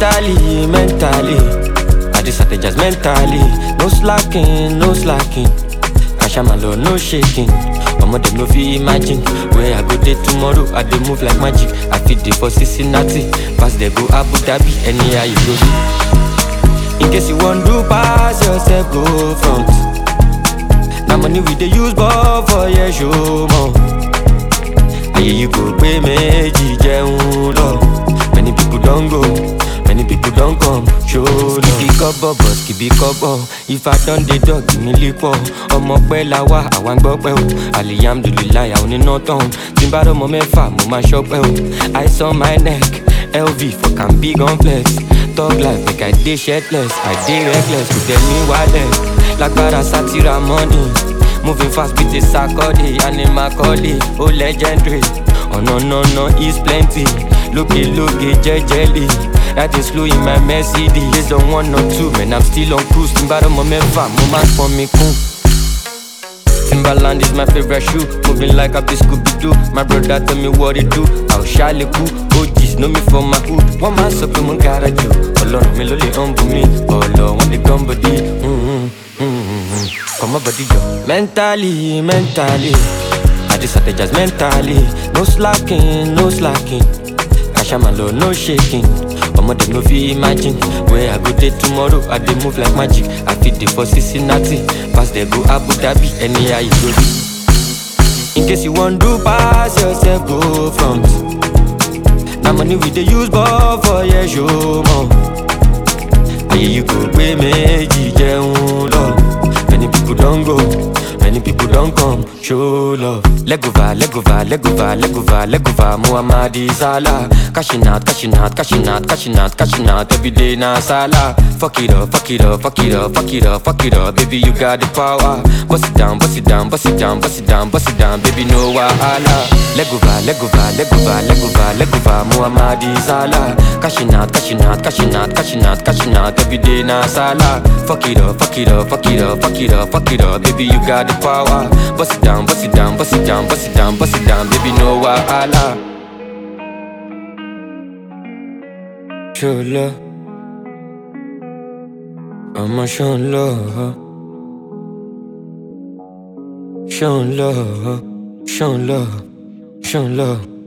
Mentally, mentally, I just strategize mentally. No slacking, no slacking. Kashamalo, no shaking. Omo dem no fit imagine where I go dey tomorrow. I dey move like magic. I fit dey for Cincinnati, pass dey go Abu Dhabi, anyhow you go be. In case you wan do pass yourself, go front. Na money we dey use ball for your show more. Ayé yìí kò pé méjì jẹun lọ. Many people don go, many people don come, show love. Kìbí kọ́bọ̀ bọ̀ kìbí kọ́bọ̀, ifá don dey dọ̀ kìíní lípọ̀. Ọmọ pẹ́ la wá, àwa ń gbọ́ pẹ́ o. Alihamdulilayi, àwọn oníná tán. Tí n bá rọ́mọ mẹ́fà, mo máa ṣọ́pẹ́ o. Ice on my neck, LV for can big on flex. Talk life make I dey shirtless, I dey reckless, kò tẹ̀ mí wálẹ̀. Lágbára sátira money. Moving fast with a sakode, animal calling, oh legendary. Oh no no no, is plenty. Looky looky, jejely. That is slow in my Mercedes. Based on one or two, man, I'm still on cruise. Timbaro mo mefa, mo man for me cool. Timberland is my favorite shoe. Moving like a Scooby Doo. My brother tell me what it do. I'll shall cool. OGs know me for my hood. One man so mo gotta do. Ọlọ́run mi ló lè humble me. Ọlọ́ wọn lè gán body. Mm-hmm, mm-hmm. Come on body yo. Mentally, mentally. I just strategize mentally. No slacking, no slacking. Kashamalo, no shaking. Omo dem no fit imagine where I go dey tomorrow. I dey move like magic. I fit dey for Cincinnati, pass dey go Abu Dhabi, anyhow you go be. In case you wan do pass yourself, go front. Na money we dey use ball for your show more. Ayé yìí kò pé méjì jẹun lọ. Many people don go, many people don come, show love. Legova, legova, legova, legova, legova, Muhammadi Salah. Cashing out, cashing out, cashing out, cashing out, cashing out, every day na Salah. Fuck it up, fuck it up, fuck it up, fuck it up, fuck it up, baby you got the power. Bust it down, bust it down, bust it down, bust it down, bust it down, baby no wahala. Legova, legova, legova, legova, legova, Muhammadi Salah. Cashing out, cashing out, cashing out, cashing out, cashing out, every day na Salah. Fuck it up, fuck it up, fuck it up, fuck it up, fuck it up, baby you got the power. Bust it down, bust it down, bust it down, bust it down, bust it down, baby no wahala. Show love, I'ma show love, show love, show love, show love.